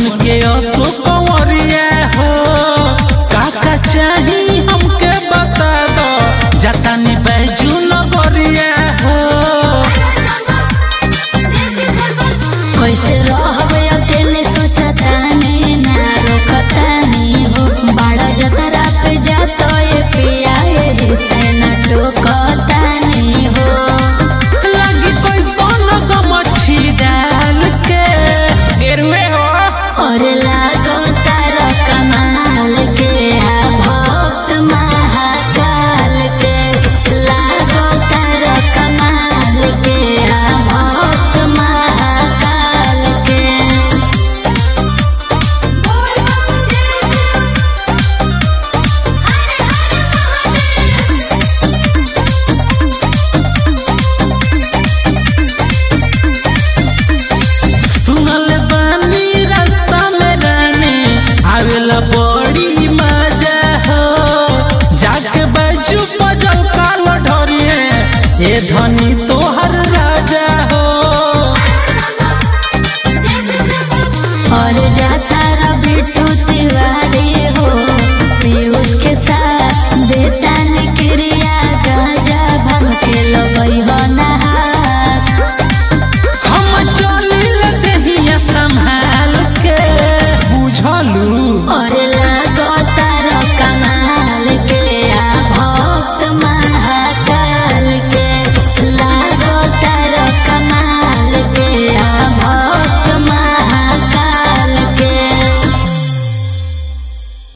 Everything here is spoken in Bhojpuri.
बन के असो कंवरिया हो काका चाही हमके बता दो जातानी बैजू नगरिया हो कैसे रहब अकेले सोचतानी ना रोकतानी हो बड़ा जतरा पे जातो ये पिया ये से न टोकतानी हो लगी कोई सोन गमछी डाल के गेरुए हो और लागो तारा कमाल के आ भक्त महाकाल के लागो तारा कमाल के आ भक्त महाकाल के सुनल बानी रास्ता में रानी आवेला बड़ी मजा हो जाके बैजू बजल काल ढोरिए ए धनी तो